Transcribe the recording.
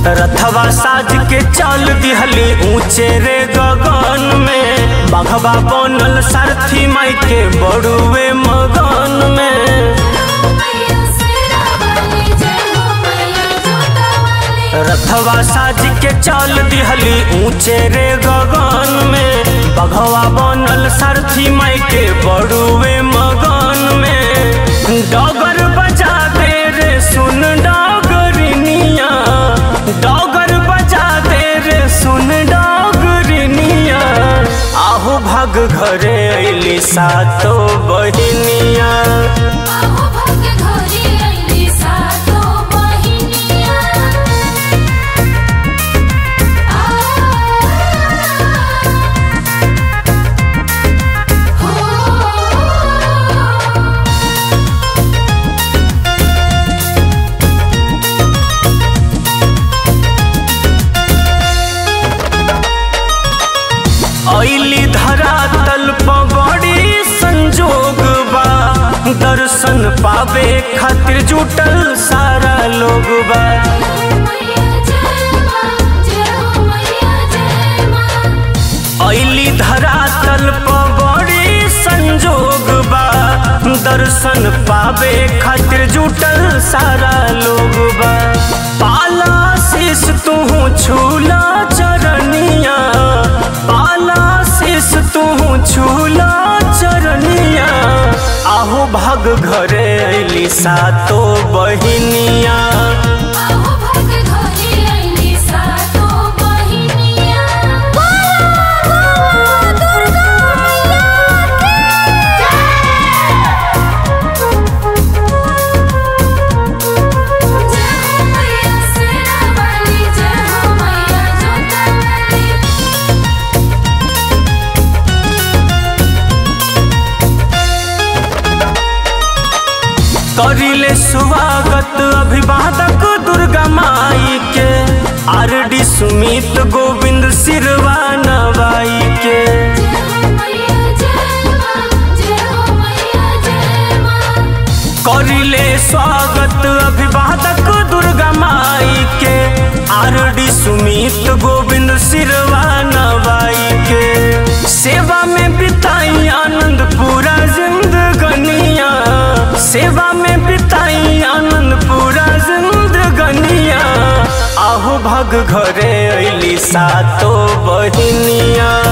रथवा साज के चल दिहली ऊंचे रे गगन में बघवा बनल सारथी माई के बड़ुए मगन में मैया सेरा वाली जय हो मैया जोता वाली रथवा साज के चल दिहली ऊंचे रे गगन में बघवा बनल सारथी माई के बड़ुए मगन में डगर बजा दे रे सुन डगरिनिया डगर बजा दे रे सुन डगरिनिया आहू भाग घरे अइली सातो बहिनिया आहो भाग्य घोरी आईली सातो बहिनिया आ हो अइली धरा तल बड़ी संजोग बा दर्शन पावे खातिर जुटल सारा लोग बा मैया जय मां जय हो मैया जय मां अइली धरा तल बड़ी संजोग बा दर्शन पावे खातिर जुटल सारा लोग बा पाला शीस तू छूला चरनिया पाला शीस तू छूला चरनिया आहू भाग घरे अइली सातो बहिनिया आहो भाग्य घोरी आईली सातो बहिनिया दुर्गा जय हो मैया सेरा वाली जय हो मैया जोता वाली करिले स्वागत अभिवादक दुर्गा माई के आर डी सुमित गोविंद सिरवा नवाई के जय हो मैया जय मां जय हो मैया जय मां करिले स्वागत अभिवादक दुर्गा माई के आर डी सुमित गोविंद सिरवा नवाई के सेवा में बिताई आनंद पूरा जिंदगनिया सेवा में बिताई आनंद पूरा जिंदगनिया आहू भग घरे अइली सातो बहिनिया